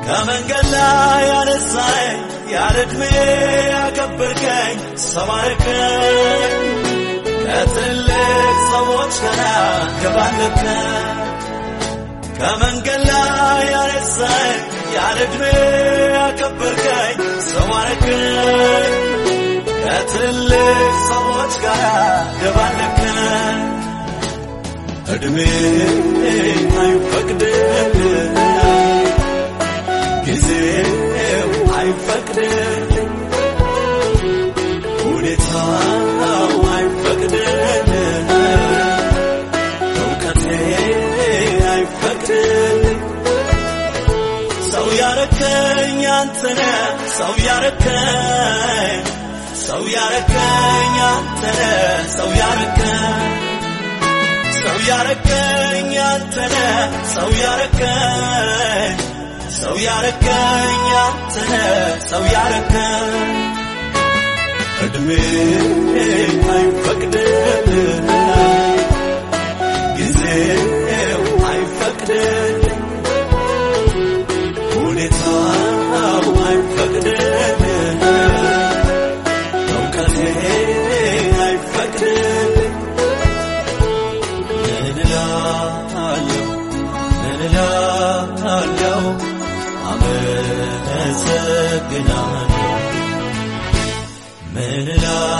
ከመንገድ ላይ ያነሳኝ ያለ ዕድሜ ያከበርከኝ ሰው አረከኝ ከትልቅ ሰዎች ጋር ገባለከኝ ከመንገድ ላይ ያነሳኝ ያለ ዕድሜ ያከበርከኝ ሰው አረከኝ ከትልቅ ሰዎች ጋር ገባለከኝ ዕድሜ አይፈቅድልኝ ጊዜው አይፈቅድልኝ ሁኔታው አይፈቅድልኝ እውቀቴ አይፈቅድልኝ ሰው ያረከኝ አንተነ ሰው ያረከኝ ሰው ያረከኝ አንተነ ሰው ያረከኝ ሰው ያረከኝ አንተነ ሰው ያረከኝ ሰው ያረከኝ አንተነ ሰው ያረከኝ ዕድሜ አይፈቅድልኝ ጊዜው አይፈቅድልኝ ሁኔታው አይፈቅድልኝ እውቀቴ አይፈቅድልኝ ምን እላለሁ ምን እላለሁ አመሰግናለሁ ምን እላለሁ